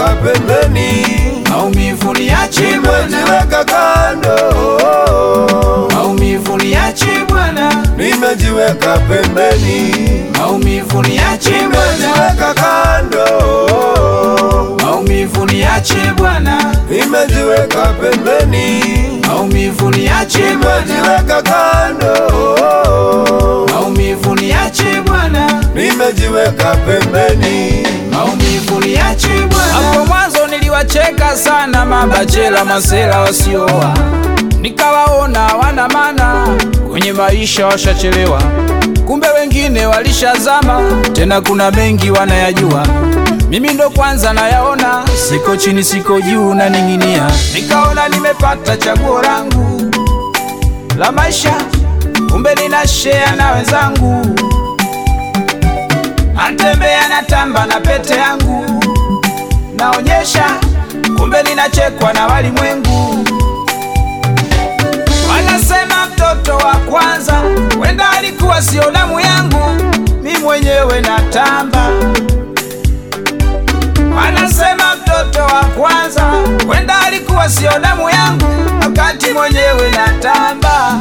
nimejiweka pembeni, maumivu niache Bwana, nimejiweka kando, maumivu niache Bwana, nimejiweka pembeni, maumivu niache Bwana, nimejiweka kando, maumivu niache Bwana, nimejiweka pembeni, maumivu niache Bwana, nimejiweka kando, maumivu niache Bwana, nimejiweka pembeni. maumivu niache Bwana. Hapo mwanzo niliwacheka sana mabachela masela wasioa, nikawaona wana maana kwenye maisha, washachelewa. Kumbe wengine walishazama, tena kuna mengi wanayajua. Mimi ndo kwanza nayaona, siko chini, siko juu, na ning'inia. Nikaona nimepata chaguo langu la maisha, kumbe nina share na wenzangu Natembea natamba na pete yangu, naonyesha kumbe ninachekwa na walimwengu. Wanasema mtoto wa kwanza wenda alikuwa sio damu yangu, mi mwenyewe natamba. Wanasema mtoto wa kwanza wenda alikuwa sio damu yangu, wakati mwenyewe natamba.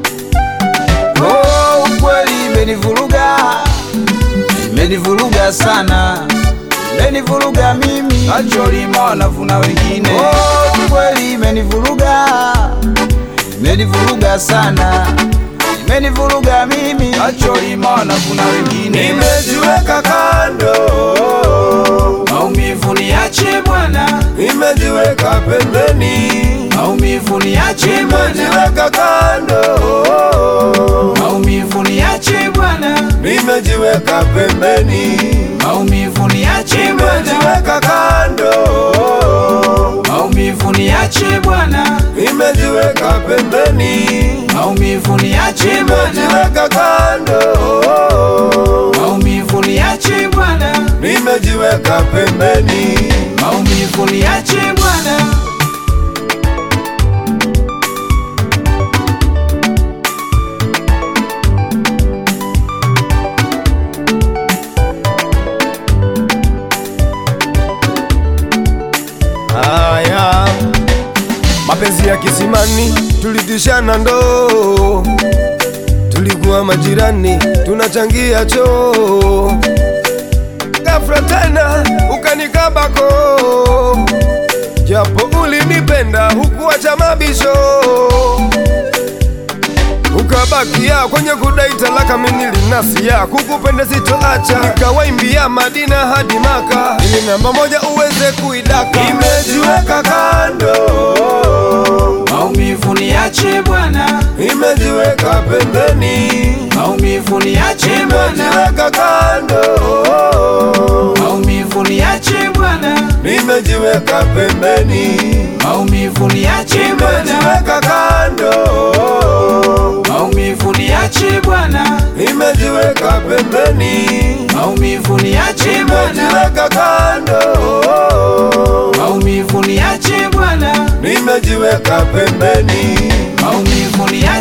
Oh, ukweli imenivuruga imenivuruga sana, imenivuruga mimi, acholima wanavuna wengine. Oh, kweli imenivuruga, imenivuruga sana, imenivuruga mimi, acholima wanavuna wengine. Nimejiweka kando, Maumivu niache Bwana, nimejiweka pembeni, maumivu niache Bwana, nimejiweka kando, maumivu niache Bwana, nimejiweka pembeni, maumivu niache Bwana, nimejiweka kando, maumivu niache Bwana, nimejiweka pembeni, maumivu niache Bwana. nimejiweka kando, Maumivu niache Bwana, nimejiweka pembeni. maumivu niache Bwana. Haya, mapenzi ya kisimani, tulitishana ndoo, tulikuwa majirani, tunachangia choo. Ghafla tena ukanikabako, japo ulinipenda hukuacha mabisho, ukabakia kwenye kudai talaka. Mimi nilinasia kukupenda sitoacha, nikawaimbia Madina hadi Maka ili namba moja uweze kuidaka. Nimejiweka kando, Maumivu niache Bwana, nimejiweka pembeni, maumivu niache Bwana, nimejiweka kando, maumivu niache Bwana, nimejiweka pembeni, maumivu niache Bwana, nimejiweka kando, maumivu niache Bwana, nimejiweka pembeni, maumivu niache Bwana, nimejiweka kando, maumivu niache Bwana, nimejiweka pembeni, maumivu niache